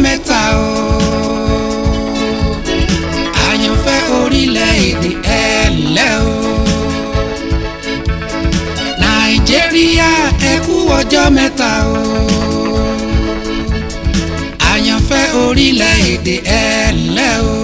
mẹ́ta o àyànfẹ́ orílẹ̀-èdè ẹ̀lẹ́ o nàìjíríà ẹ kú ọjọ́ mẹ́ta o àyànfẹ́ orílẹ̀-èdè ẹ̀lẹ́ o.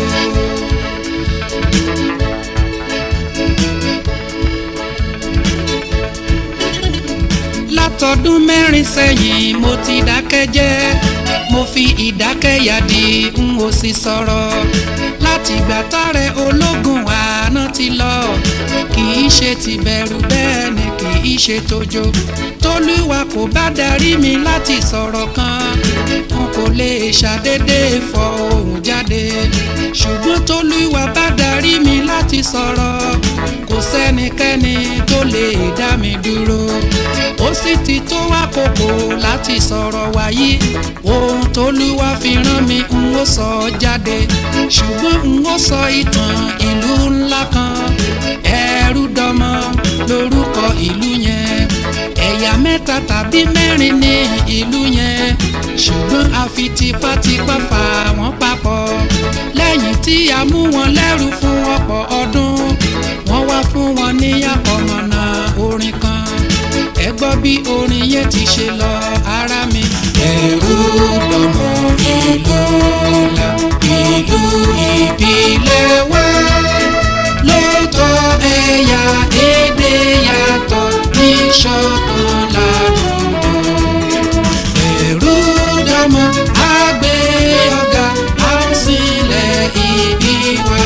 látọdún mẹ́rin sẹ́yìn mo ti dákẹ́ jẹ́ mo fi ìdákẹ́yàdì n ò sì sọ̀rọ̀ láti ìgbà tààrẹ ológun àná ti lọ kì í ṣe ti bẹ̀rù bẹ́ẹ̀ ni kì í ṣe tójó tólúwa kò bá darí mi láti sọ̀rọ̀ kan n kò lè ṣàdédé fọ ohùn jáde ṣùgbọ́n tólúwa bá darí mi láti sọ̀rọ̀ kò sẹ́nikẹ́ni tó lè dá mi dúró ó sì ti tó àkókò láti sọ̀rọ̀ wáyé ohun tólúwa fi rán mi n ó sọ jáde ṣùgbọ́n n ó sọ ìtàn ìlú ńlá kan ẹrú dọmọ lórúkọ ìlú yẹn ẹ̀yà mẹ́ta tàbí mẹ́rin ní ìlú yẹn ṣùgbọ́n a fi tipátipá fà wọ́n papọ̀ lẹ́yìn tí a mú wọn lẹ́rú fún ọ̀pọ̀ ọdún wọ́n wá fún wọn ní àkọmọ̀nà orin kan ẹ gbọ́ bí orin yẹn ti ṣe lọ ara mi. ẹrú lọmọ ìlú ńlá ìlú ìbílẹ̀ wá lóòótọ́ ẹ̀yà èdè yàtọ̀ ní ṣọ̀kan ládùúgbò. ẹrú dọmọ àgbẹ̀ ọ̀gá àwòsílẹ̀ ìbí wa.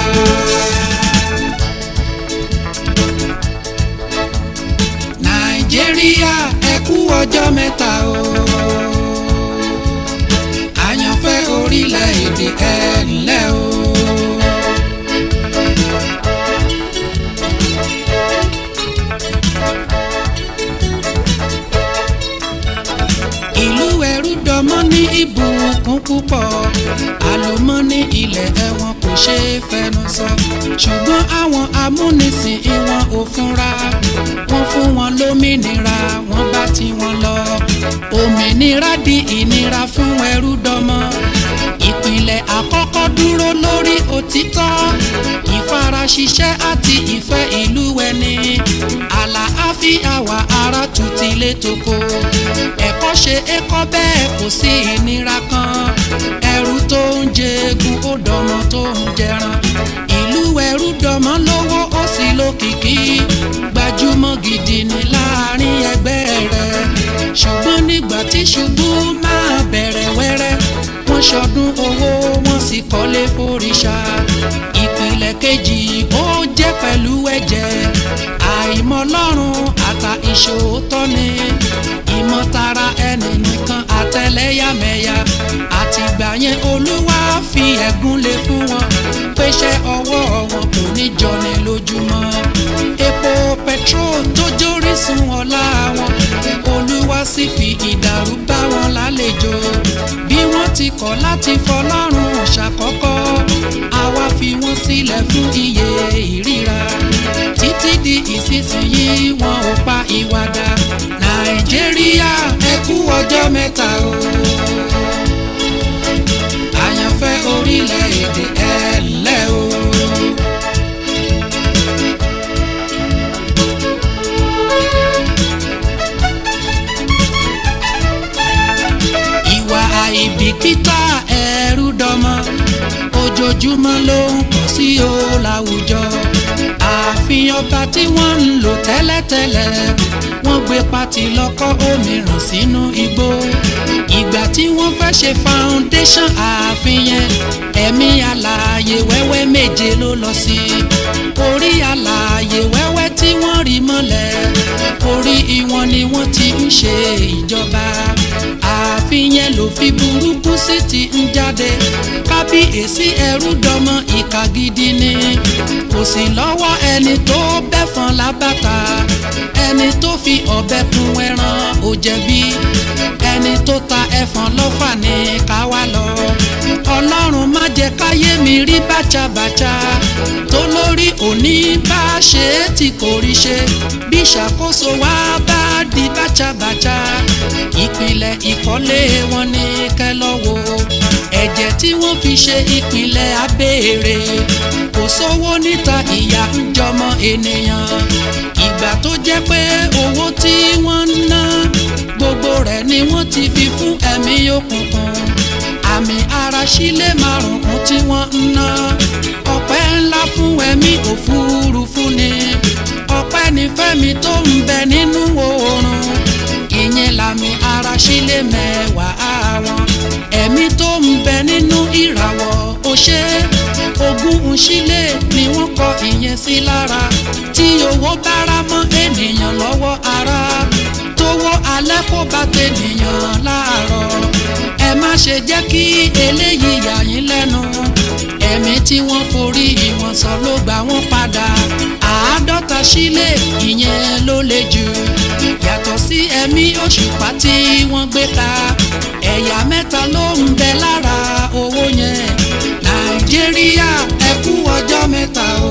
nàìjíríà ẹ kú ọjọ́ mẹ́ta o àyànfẹ́ orílẹ̀-èdè ẹ ǹlẹ́ o. ìlú ẹrú dọmọ ní ìbùkún púpọ̀ àlùmọ́nì ilẹ̀ ẹ̀wọ̀n kò ṣeé fẹnu sọ ṣùgbọ́n àwọn amúnisìn ìwọ̀n ò fúnra wọ́n fún wọn lómìnira wọ́n bá tí wọn lọ òmìnira di ìnira fún ẹrú dọmọ ìpìlẹ̀ àkọ́kọ́ dúró lórí òtítọ́ ìfaraṣiṣẹ́ àti ìfẹ́ ìlú ẹni àlàáfíà wà ara tutilé toko ẹ̀kọ́ ṣe é kọ́ bẹ́ẹ̀ kò sí ìnira kan ẹrú tó ń jẹgun ó dọmọ tó ń jẹran ìlú ẹrú dọmọ lówó ó sì lókìkí gbajúmọ̀ gidi ní láàrin ẹgbẹ́ rẹ̀ ṣùgbọ́n nígbà tí ṣubú máa bẹ̀rẹ̀ wẹ́rẹ́ wọ́n ṣọdún owó wọ́n sì kọ́lé fòrìṣà ìpìlẹ̀ kejì ó jẹ́ pẹ̀lú ẹ̀jẹ̀ àìmọ̀lọ́run àtà ìṣòótọ́ ni ìmọ̀tara ẹni nìkan àtẹlẹ́yàmẹ̀yà àtìgbà yẹn olúwa fi ẹ̀gún lé fún wọn péṣẹ́ ọwọ́ wọn kò ní jọni lójúmọ́ epo petrol tó jórísun ọlá wọn olúwa sì fi ìdàrú bá wọn lálejò bí wọ́n ti kọ̀ láti fọlọ́run ṣàkọ́kọ́ àwa fi wọ́n sílẹ̀ fún iye ìríra títí di ìsinsìnyí wọn ò pa ìwàdà nàìjíríà ẹ kú ọjọ́ mẹ́ta o àyànfẹ́ orílẹ̀-èdè ẹ ǹlẹ́ o. ìwà àìbìkítà ẹrú dọmọ ojoojúmọ́ ló ń pọ̀ sí o láwùjọ ààfin ọba tí wọ́n ń lò tẹ́lẹ̀tẹ́lẹ̀ wọ́n gbé pati lọ́kọ́ òmíràn sínú igbó ìgbà tí wọ́n fẹ́ ṣe foundation ààfin yẹn ẹ̀mí alààyè wẹ́wẹ́ méje ló lọ sí orí alààyè wẹ́wẹ́ tí wọ́n rí mọ́lẹ̀ orí ìwọ̀n ni wọ́n ti ń ṣe ìjọba ààfin yẹn ló fi burúkú sí ti ń jáde kábíyèsí ẹrú dọmọ ìka gidi ni kò sí lọ́wọ́ ẹni tó bẹ́fọn lábàtà ẹni tó fi ọ̀bẹ kun ẹran ò jẹ̀bi ẹni tó ta ẹfọn lọ́fà ní káwá lọ ọlọ́run má jẹ́ káyé mi rí bàtàbàtà tó lórí òní bá ṣe é tí kò rí ṣe bí ìṣàkóso wa bá di bàtàbàtà ìpìlẹ̀ ìkọ́lé wọn ní kẹlọ́wọ́ ẹ̀jẹ̀ tí wọ́n fi ṣe ìpínlẹ̀ abéèrè kò sówó níta ìyà ń jọmọ ènìyàn ìgbà tó jẹ́ pé owó tí wọ́n ń ná gbogbo rẹ̀ ni wọ́n ti fi fún ẹ̀mí òkùnkùn àmì ara sílé márùn-ún tí wọ́n ń ná ọpẹ́ ńlá fún ẹ̀mí òfurufú ni ọpẹ́ ní fẹ́mi tó ń bẹ nínú oorun ìyẹn làmì ara sílé mẹ́wàá wọn ẹ̀mí tó ń bẹ nínú ìràwọ̀ ó ṣe ogún ńṣílé ni wọ́n kọ ìyẹn sí lára tí owó bára mọ́ ènìyàn lọ́wọ́ ara tówó alẹ́ kó bá tènìyàn láàárọ̀ ẹ má ṣe jẹ́ kí eléyìí yà yín lẹ́nu ẹ̀mí tí wọ́n forí ìwọ̀n sọ ló gbà wọ́n padà àádọ́ta sílé ìyẹn ló le jù yàtọ̀ sí ẹ̀mí òṣùpá tí wọ́n gbé ta ẹ̀yà mẹ́ta ló ń bẹ lára owó yẹn nàìjíríà ẹ kú ọjọ́ mẹ́ta o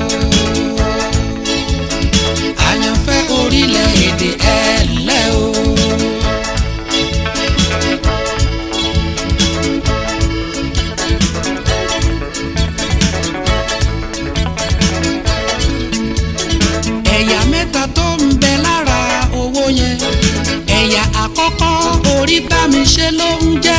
àyànfẹ́ orílẹ̀-èdè ẹ ńlẹ́ o. ẹ̀yà mẹ́ta tó ń bẹ lára owó yẹn ẹ̀yà àkọ́kọ́ orí bá mi ṣe ló ń jẹ́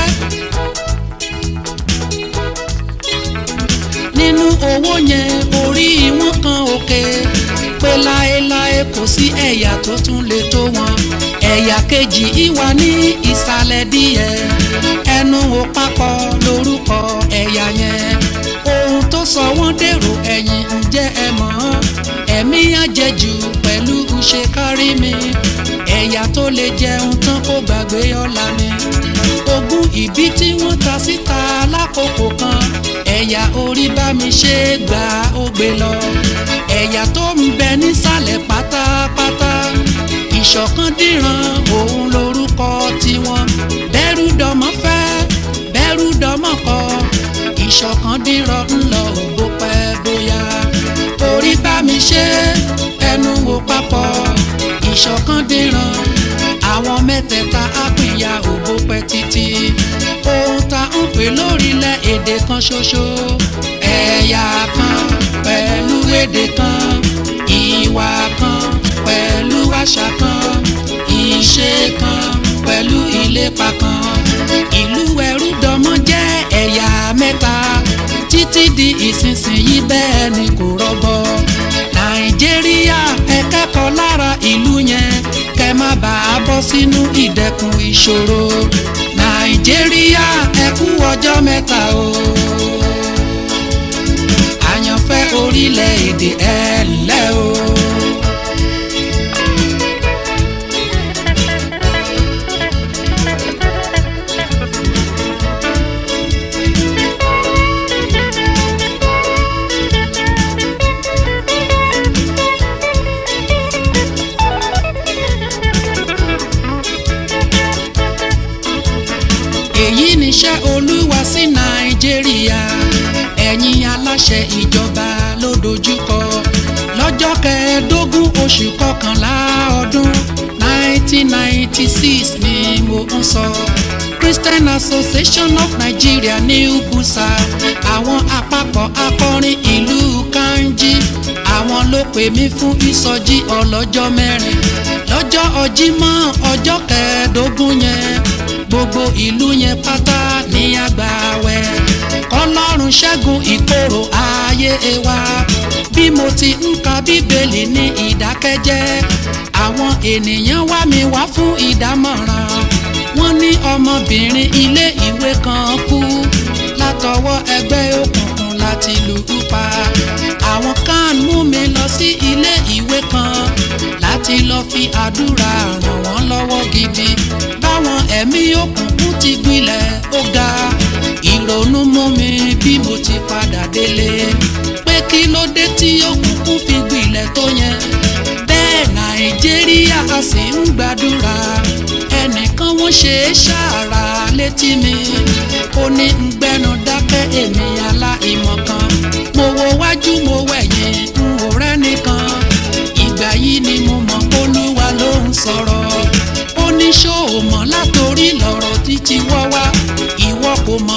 nínú owó yẹn orí wọn kan òkè pé láéláé kò sí ẹ̀yà tó tún lè tó wọn ẹ̀yà kejì ìwà ní ìsàlẹ̀ díẹ̀ ẹnu ò papọ̀ lórúkọ ẹ̀yà yẹn ohun tó sọ wọ́n dèrò ẹ̀yìn ǹjẹ́ ẹ mọ̀ ọ́ ẹ̀mí àjẹjù pẹ̀lú ṣe kárí mi ẹ̀yà tó lè jẹun tán kó gbàgbé ọ̀la ni ogún ìbí tí wọ́n ta síta lákòókò kan ẹ̀yà orí bá mi ṣe gbà ó gbé lọ ẹ̀yà tó ń bẹ nísàlẹ̀ pátápátá ìṣọ̀kan dìran òun lórúkọ tiwọn bẹ́rù dọmọ fẹ́ bẹ́rù dọmọ kọ ìṣọ̀kan dìran ńlọ ògbó pẹ́ bóyá orí bá mi ṣe ẹnu wò papọ̀ ìṣọ̀kan dìran àwọn mẹ́tẹ̀ẹ̀ta àpìyà ògbó pẹ́ títí ohun tá ń pè lórílẹ̀ èdè kan ṣoṣo ẹ̀yà kan pẹ̀lú èdè kan ìwà kan pẹ̀lú àṣà kan ìṣe kan pẹ̀lú ìlépa kan ìlú ẹrú dọmọ jẹ́ ẹ̀yà mẹ́ta títí di ìsinsìnyí bẹ́ẹ̀ ni kò rọgbọ nàìjíríà ẹ kẹ́kọ̀ọ́ lára ìlú yẹn kẹ́ má bàa bọ́ sínú ìdẹkùn ìṣòro nàìjíríà ẹ kú ọjọ́ mẹ́ta o àyànfẹ́ orílẹ̀-èdè ẹ ńlẹ́ o. èyí níṣẹ́ olúwa sí nàìjíríà ẹ̀yin aláṣẹ ìjọba ló dojúkọ lọ́jọ́ kẹẹ̀ẹ́dógún oṣù kọkànlá ọdún 1996 ni mo ń sọ christian association of nigeria new busa àwọn àpapọ̀ akọrin ìlú kanji àwọn ló pè mí fún ìsọjí ọlọ́jọ́ mẹ́rin lọ́jọ́ ọjímọ̀ ọjọ́ kẹẹ̀ẹ́dógún yẹn gbogbo ìlú yẹn pátá ní àgbàwẹ̀ kọlọ́run ṣẹ́gun ìkorò ayé wa bí mo ti ń ka bíbélì ní ìdákẹ́jẹ́ àwọn ènìyàn wá mi wá fún ìdámọ̀ràn wọ́n ní ọmọbìnrin ilé ìwé kan kú látọwọ́ ẹgbẹ́ òkùnkùn láti lù ú pa àwọn kan mú mi lọ sí ilé ìwé kan láti lọ fi àdúrà ràn wọ́n lọ́wọ́ gidi báwọn ẹ̀mí òkùnkùn ti gbilẹ̀ ó ga ìrònú mú mi bí mo ti padà délé pé kí ló dé tí òkùnkùn fi gbilẹ̀ tó yẹn bẹ́ẹ̀ nàìjíríà a sì ń gbàdúrà ẹnìkan wọ́n ṣe é ṣàrà létí mi ó ní ń gbẹ́nu dákẹ́ èmi aláìmọ̀ kan mo wo wájú mo wẹ̀yìn n ò rẹ́nìkan ìgbà yìí ni mo mọ̀ olúwa ló ń sọ̀rọ̀ ó ní ṣó o mọ̀ látòrí lọ̀rọ̀ títí wọ́ wá ìwọ kò mọ̀ pé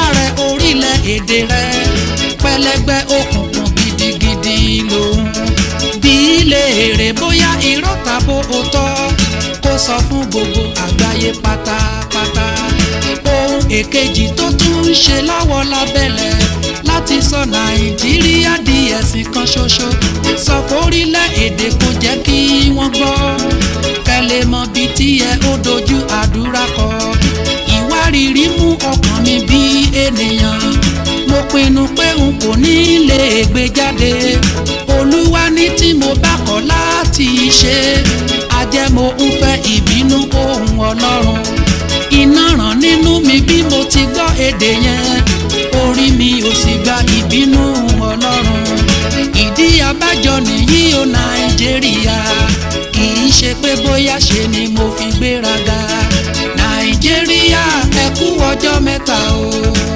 rẹ orílẹ̀-èdè rẹ pẹlẹgbẹ òkùnkùn gidigidi lòun bí léèrè bóyá irọ́ tàbó òótọ́ kó sọ fún gbogbo àgbáyé pátápátá ohun èkejì tó tún ń ṣe lọ́wọ́ lábẹ́lẹ̀ láti sọ nàìjíríà di ẹ̀sìn kan ṣoṣo sọ fórílẹ̀-èdè kò jẹ́ kí wọ́n gbọ́ kẹlẹ́ mọ bí tíyẹ ó dojú àdúrà kọ ìwárìrì mú ọkàn mi bí ènìyàn mo pinnu pé n kò ní lè gbé jáde olúwa ní tí mo bá kọ̀ láti ṣe ajẹ́mo ń fẹ́ ìbínú ohun ọlọ́run iná ràn nínú mi bí mo ti gbọ́ èdè yẹn orí mi ò sì gba ìbínú ọlọ́run ìdí abájọ nìyí o nàìjíríà kì í ṣe pé bóyá ṣe ni mo fi gbéraga nàìjíríà ẹ kú ọjọ́ mẹ́ta o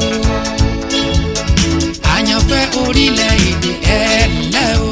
àyànfẹ́ orílẹ̀-èdè ẹ ǹlẹ́ o.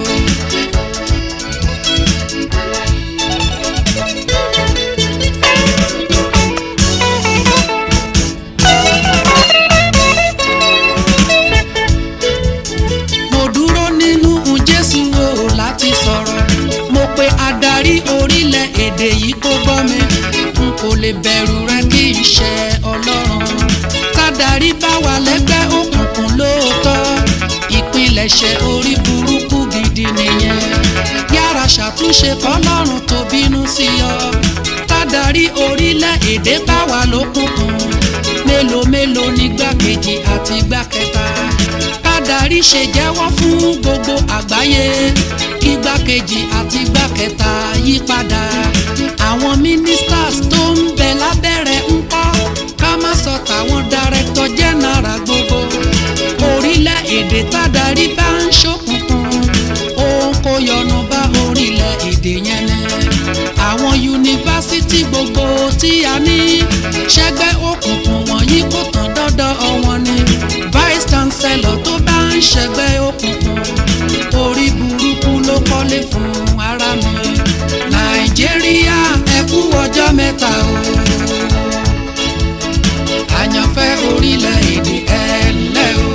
mo dúró nínú jésù o láti sọ̀rọ̀ mo pe adarí orílẹ̀-èdè yìí kó gbọ́ mi n kò lè bẹ̀rù rẹ kí n ṣe ọlọ́run tádàrí bá wà lẹ́gbẹ́ òkùnkùn lóòótọ́ ìpilẹ̀ṣẹ̀ orí burúkú gidi nìyẹn yára ṣàtúnṣe kọ́lọ́run tó bínú sí ọ tádàrí orílẹ̀-èdè bá wà lókùnkùn mélòó mélòó ní gbàkejì àti gbàkẹta kádàrí ṣe jẹ́wọ́ fún gbogbo àgbáyé kí gbàkejì àti gbàkẹta yí padà àwọn ministers tó ń bẹ lábẹ́rẹ̀ ń kọ́ ká má sọ tàwọn director general gbogbo orílẹ̀-èdè tádàrí bá ń ṣókùnkùn òun kò yọnu bá orílẹ̀-èdè yẹn ní àwọn yunifásitì gbogbo tí a ní ṣẹgbẹ́ òkùnkùn wọ̀nyí kò tán dọ́dọ̀ wọn ni vice chancellor tó bá ń ṣẹgbẹ́ òkùnkùn orí burúkú ló kọ́lé fún ara mi nàìjíríà ẹ kú ọjọ́ mẹ́ta o àyànfẹ́ orílẹ̀-èdè ẹ ǹlẹ́ o.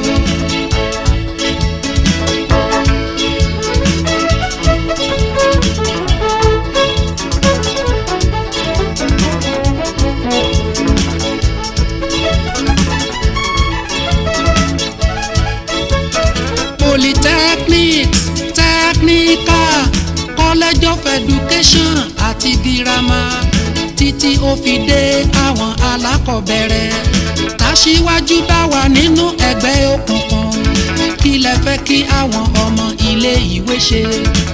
polytechnics technical college of education àti girama títí ó fi dé àwọn alákọ̀ọ́bẹ̀rẹ̀ tàṣíwájú bá wà nínú ẹgbẹ́ òkùnkùn kí lẹ fẹ́ kí àwọn ọmọ ilé ìwé ṣe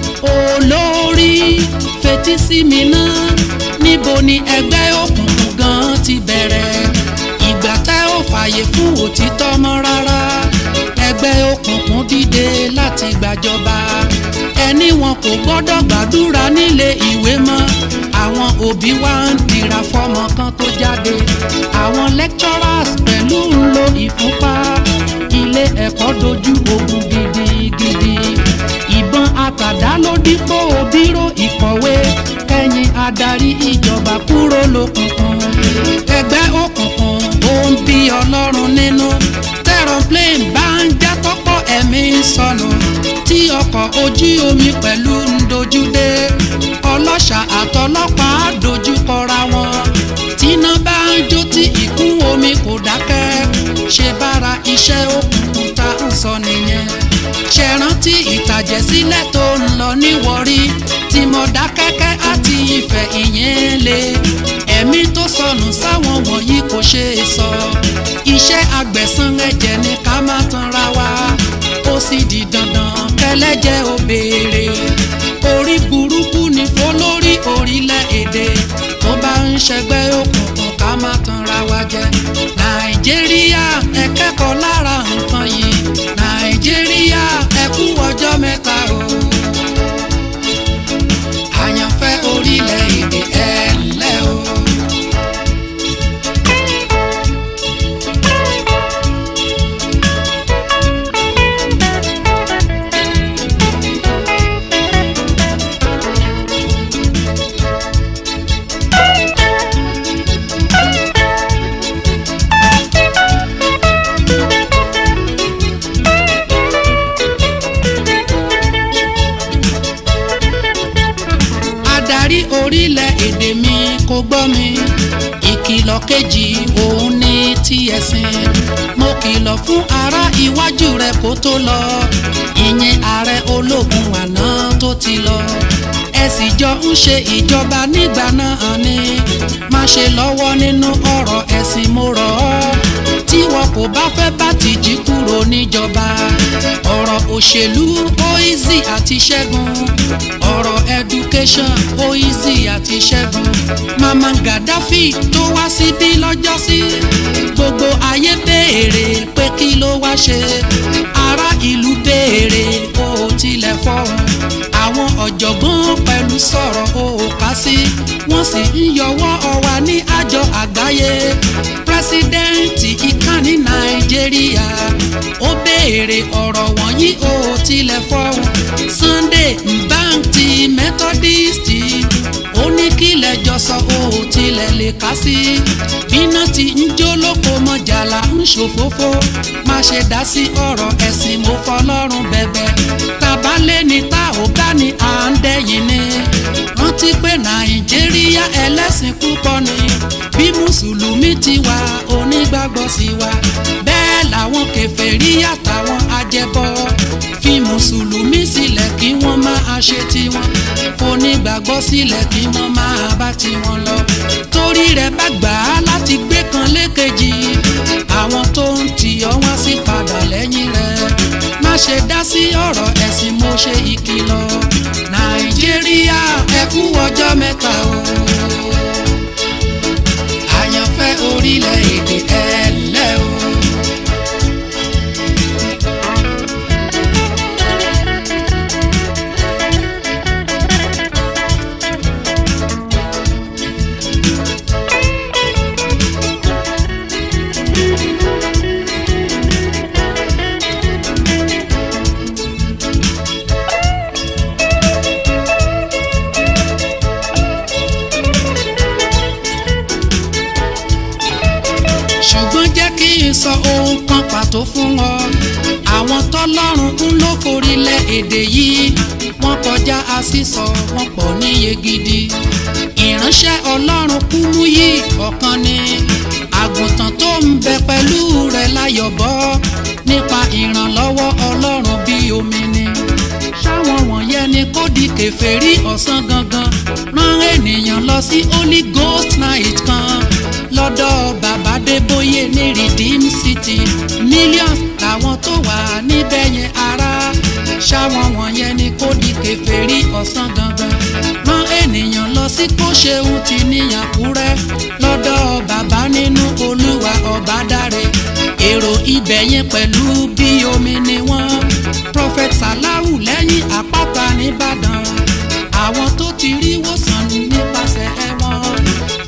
olórí fetí sí mi náà níbo ni ẹgbẹ́ òkùnkùn gan ti bẹ̀rẹ̀ ìgbà tẹ́ ò fààyè fún òtítọ́ mọ́ rárá ẹgbẹ́ òkùnkùn dìde láti gbàjọba ẹni wọn kò gbọ́dọ̀ gbàdúrà nílé ìwé mọ́ àwọn òbí wa ń dira fọ́mọ kan tó jáde àwọn lecturers pẹ̀lú ń lo ìfúnpá ilé ẹ̀kọ́ dojú ogun gidigidi ìbọn àtàdá ló dípò bírò ìkọ̀wé kẹ́yìn adarí ìjọba kúrò lókùnkùn ẹgbẹ́ òkùnkùn ó ń bí ọlọ́run nínú aeroplane bá ń já tọ́pọ̀ ẹ̀mí sọnù tí ọkọ̀ ojú omi pẹ̀lú ń dojú dé ọlọ́ṣà àtọlọ́pàá dojú kọra wọn tíná bá ń jó tí ìkún omi kò dákẹ́ ṣe bára iṣẹ́ òkùnkùn tá ń sọ nìyẹn ṣe rántí ìtàjẹ̀sílẹ̀ tó ń lọ ní Warri tí Mọ̀dákẹ́kẹ́ àti Ifẹ̀ ìyẹn lé ẹ̀mí tó sọnù sáwọn wọ̀nyí kò ṣe é sọ iṣẹ́ agbẹ̀san ẹ̀jẹ̀ ni ká má tanra wa ó sì di dandan kẹlẹ́jẹ̀ ó béèrè orí burúkú ni fọlórí orílẹ̀-èdè tó bá ń ṣẹgbẹ́ òkùnkùn ká má tanra wa jẹ nàìjíríà ẹ kẹ́kọ̀ọ́ lára nǹkan yìí nàìjíríà ẹ kú ọjọ́ mẹ́ta o àyànfẹ́ orílẹ̀-èdè ẹ ǹlẹ́ o. ọ̀rọ̀ kejì òun ní tí ẹ̀sìn mo kìlọ̀ fún ará iwájú rẹ kó tó lọ ìyẹn ààrẹ ológun àná tó ti lọ ẹ sì jọ ń ṣe ìjọba nígbà náà ni má ṣe lọ́wọ́ nínú ọ̀rọ̀ ẹ̀sìn mo rọ̀ ọ́ tí wọn kò bá fẹ́ bá tìjí kúrò níjọba ọ̀rọ̀ òṣèlú ó easy àti ṣẹ́gun ọ̀rọ̀ education ó easy àti ṣẹ́gun mama gaddafi tó wá síbí lọ́jọ́sí gbogbo ayé béèrè pé kí ló wá ṣe ará ìlú béèrè ó tilẹ̀ fọ́hùn àwọn ọ̀jọ̀gbọ́n pẹ̀lú sọ̀rọ̀ ó kà sí wọ́n sì ń yọwọ́ ọwa ní àjọ àgbáyé pírẹsidẹ́ǹtì ìkànnì nàìjíríà ó béèrè ọ̀rọ̀ wọ̀nyí ó tilẹ̀ fọ́hùn sunday bank ti methodist ó ní kílẹ̀ jọ sọ ó tilẹ̀ lè kà sí bíná ti ń jó lóko mọ́jàlá ń ṣòfófó má ṣe dá sí ọ̀rọ̀ ẹ̀sìn mo fọlọ́run bẹ̀bẹ̀ tabalẹ̀ ni tá ò bá ní à ń dẹ́yìn ni rántí pé nàìjíríà ẹlẹ́sìn púpọ̀ ni bí mùsùlùmí ti wà onígbàgbọ́ sí wa bẹ́ẹ̀ làwọn kèfèrí àtàwọn ajẹbọ fi mùsùlùmí sílẹ̀ kí wọ́n máa ṣe tiwọn onígbàgbọ́ sílẹ̀ kí wọ́n máa bá tiwọn lọ torí rẹ̀ bá gbà á láti gbé kan lékejì àwọn tó ń tì ọ́ wá sí padà lẹ́yìn rẹ̀ má ṣe dá sí ọ̀rọ̀ ẹ̀sìn mo ṣe ìkìlọ̀ nàìjíríà ẹ kú ọjọ́ mẹ́ta o àyànfẹ́ orílẹ̀-èdè ẹ ǹlẹ́ o. ṣùgbọ́n jẹ́ kí n sọ ohun kan pàtó fún ọ àwọn tọ́lọ́run ń lò forílẹ̀ èdè yìí wọ́n kọjá àṣìṣọ wọn pọ̀ níye gidi ìránṣẹ́ ọlọ́run kú mú yìí ọ̀kan ni àgùntàn tó ń bẹ pẹ̀lú rẹ̀ láyọ̀bọ́ nípa ìrànlọ́wọ́ ọlọ́run bí omi ni ṣáwọn wọ̀nyẹn ni kó di kèfèrí ọ̀sán gangan rán ènìyàn lọ sí holy ghost night kan lọ́dọ̀ bàbá débóyè ní redeem city millions làwọn tó wà níbẹ̀ yẹn ara ṣáwọn wọ̀nyẹn ni kó di kèfèrí ọ̀sán gangan rán ènìyàn lọ sí kó ṣeun ti níyàkúrẹ́ lọ́dọ̀ bàbá nínú olúwa ọba dáre èrò ibẹ̀ yẹn pẹ̀lú bí omi ni wọ́n prophet salahu lẹ́yìn àpáta nìbàdàn àwọn tó ti rí wòsàn nípasẹ̀ ẹ̀wọ̀n.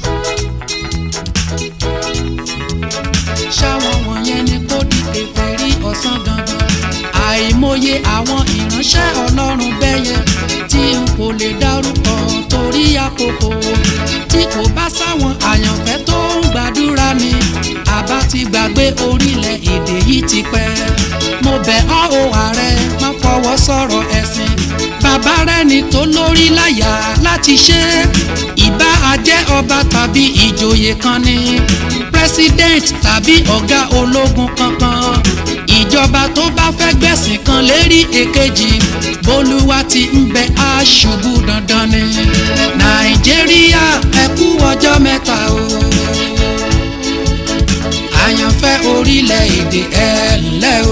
ṣáwọn wọ̀nyẹn ni kó di kèfèrí ọ̀sán gangan àìmọye àwọn ìránṣẹ́ ọlọ́run bẹ́yẹn tí n kò lè dárúkọ torí àkókò tí kò bá sáwọn àyànfẹ́ tó ń gbàdúrà mi àbá ti gbàgbé orílẹ̀ èdè yìí ti pẹ́ mo bẹ̀ ọ́ o ààrẹ má fọwọ́ sọ̀rọ̀ ẹ̀sìn bàbá rẹ̀ ni tó lórí láyà láti ṣe ìbá ajẹ́ ọba tàbí ìjòyè kan ni president tàbí ọ̀gá ológun kankan ìjọba tó bá fẹ́ gbẹ̀sìn kan lérí èkejì bólúwa ti ń bẹ aṣubú dandan ni nàìjíríà ẹ kú ọjọ́ mẹ́ta o àyànfẹ́ orílẹ̀-èdè ẹ ǹlẹ́ o.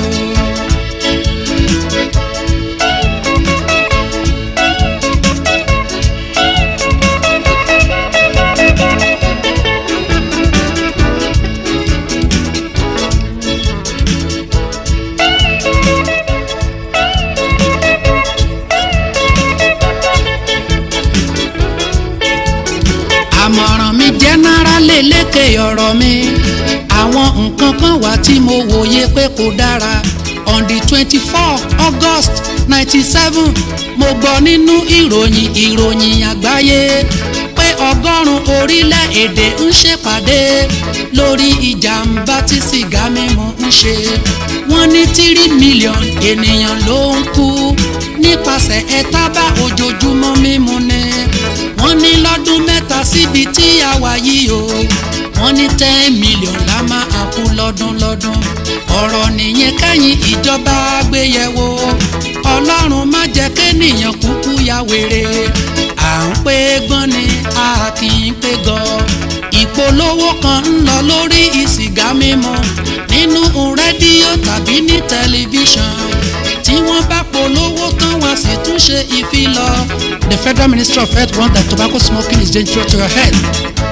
àmọ̀ràn mi jẹ́nárálì lékè ọ̀rọ̀ mi àwọn nǹkan kan wà tí mo wòye pé kò dára on the twenty four august ninety seven mo gbọ́ nínú ìròyìn ìròyìn àgbáyé pé ọgọ́rùn-ún orílẹ̀-èdè ń ṣèpàdé lórí ìjàmbá tí sìgá mímu ń ṣe wọ́n ní tírí mílíọ̀nù ènìyàn ló ń kú nípasẹ̀ ẹ̀tábà ojoojúmọ́ mímu ni wọ́n ní lọ́dún mẹ́ta síbi tí a wà yìí o wọ́n ní ten million la máa kú lọ́dún lọ́dún ọ̀rọ̀ nìyẹn kẹ́yìn ìjọba gbéyẹ̀wò ọlọ́run má jẹ́ kéèyàn kúkú ya wèrè à ń pé gbọ́n ni a kì í pé gan ìpolówó kan ń lọ lórí ìsìgá mímu nínú rédíò tàbí ní tẹlifíṣàn tí wọ́n bá polówó tán wá sì tún ṣe ìfilọ̀. The Federal Ministry of Health warns that tobacco smoking is dangerous to your health.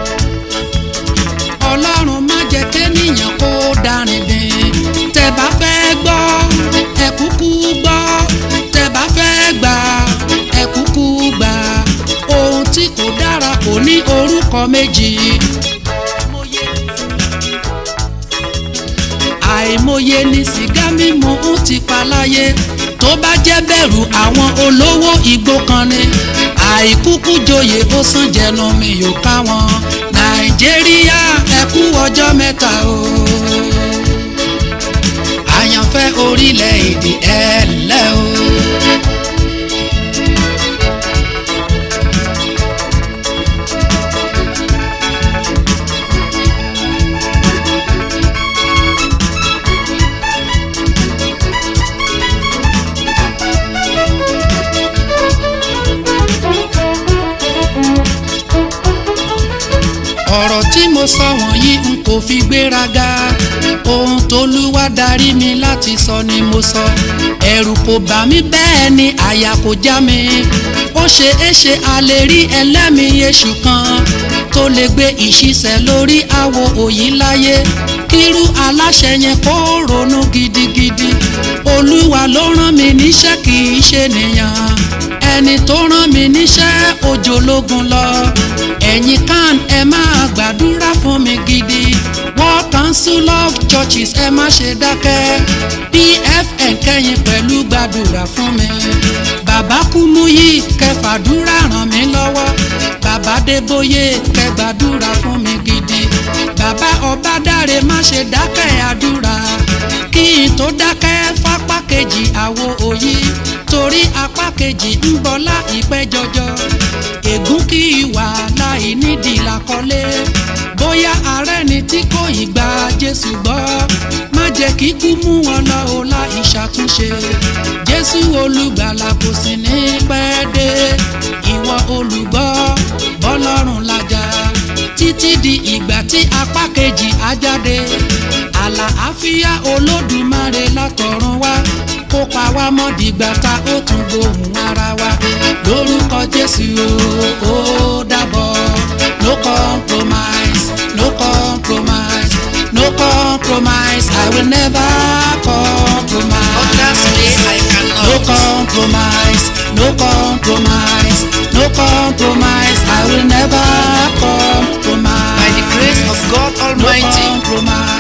ọlọ́run má jẹ́ kéèyàn kó darin dín tẹ́ bá fẹ́ gbọ́ ẹ kúkú gbọ́ tẹ́ bá fẹ́ gbà ẹ kúkú gbà ohun tí kò dára kò ní orúkọ méjì. àìmọye ni sìgá mímu ń ti pa láyé tó bá jẹ́ bẹ̀rù àwọn olówó igbó kan ni àìkúkú joyè ó sàn jẹnu mi yóò ká wọn nàìjíríà ẹ kú ọjọ́ mẹ́ta o àyànfẹ́ orílẹ̀-èdè ẹ lẹ́ o. ọ̀rọ̀ tí mo sọ wọ̀nyí n kò fi gbéraga ohun tolúwa darí mi láti sọ ni mo sọ ẹ̀rù kò bà mí bẹ́ẹ̀ ni àyà kò já mi ó ṣe é ṣe a lè rí ẹlẹ́mìí èṣù kan tó lè gbé ìṣiṣẹ́ lórí àwo òyì láyé kírú aláṣẹ yẹn kó ronú gidigidi olúwa ló rán mi níṣẹ́ kì í ṣe nìyàn ẹni tó rán mi níṣẹ́ òjò lógun lọ ẹ̀yin kan ẹ máa gbàdúrà fún mi gidi World Council of Churches ẹ má ṣe dákẹ́ PFN kẹ́yìn pẹ̀lú gbàdúrà fún mi bàbá Kúmúyì kẹfàdúrà ràn mí lọ́wọ́ bàbá Débóyè kẹgbàdúrà fún mi gidi bàbá Ọbádáre má ṣe dákẹ́ àdúrà kí n tó dákẹ́ fápá kejì àwo òyì torí apá kejì ń bọ̀ láìpẹ́ jọjọ ègún kì í wà láì nídìí làkọlé bóyá ààrẹ ni tí kò ì gba Jésù gbọ́ má jẹ́ kí kú mú wọn lọ o láì ṣàtúnṣe Jésù olùgbàlà kò sì ní pẹ́ dé ìwọ olùgbọ́ bọ́lọ́run lájà títí di ìgbà tí apá kejì á jáde àlàáfíà olódùmarè látọ̀run wá kó pa wá mọ́ dìgbà tá ó tún gbóhùn ara wa lórúkọ Jésù o ó dàbọ̀ no compromise no compromise no compromise I will never compromise. Others say I cannot. No compromise, no compromise, no compromise. I will never compromise. By the grace of God no Almighty, compromise.